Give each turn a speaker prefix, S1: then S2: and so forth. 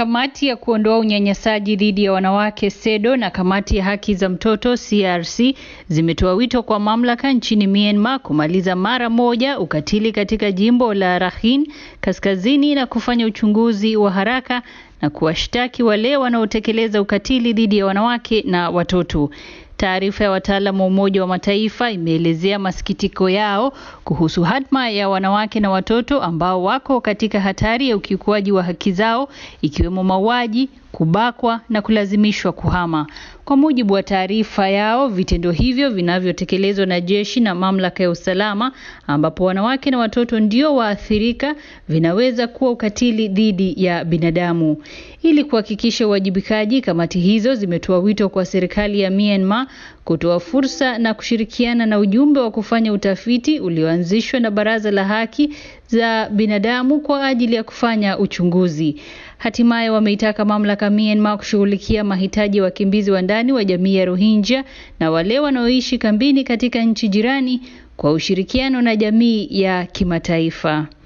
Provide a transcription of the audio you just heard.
S1: Kamati ya kuondoa unyanyasaji dhidi ya wanawake SEDO na kamati ya haki za mtoto CRC zimetoa wito kwa mamlaka nchini Myanmar kumaliza mara moja ukatili katika jimbo la Rakhine Kaskazini na kufanya uchunguzi wa haraka na kuwashtaki wale wanaotekeleza ukatili dhidi ya wanawake na watoto. Taarifa ya wataalamu wa Umoja wa Mataifa imeelezea masikitiko yao kuhusu hatma ya wanawake na watoto ambao wako katika hatari ya ukiukwaji wa haki zao ikiwemo mauaji, kubakwa na kulazimishwa kuhama. Kwa mujibu wa taarifa yao, vitendo hivyo vinavyotekelezwa na jeshi na mamlaka ya usalama, ambapo wanawake na watoto ndio waathirika, vinaweza kuwa ukatili dhidi ya binadamu. Ili kuhakikisha uwajibikaji, kamati hizo zimetoa wito kwa serikali ya Myanmar kutoa fursa na kushirikiana na ujumbe wa kufanya utafiti ulioanzishwa na Baraza la Haki za Binadamu kwa ajili ya kufanya uchunguzi. Hatimaye wameitaka mamlaka Myanmar kushughulikia mahitaji ya wakimbizi wa ndani wa jamii ya Rohingya na wale wanaoishi kambini katika nchi jirani kwa ushirikiano na jamii ya kimataifa.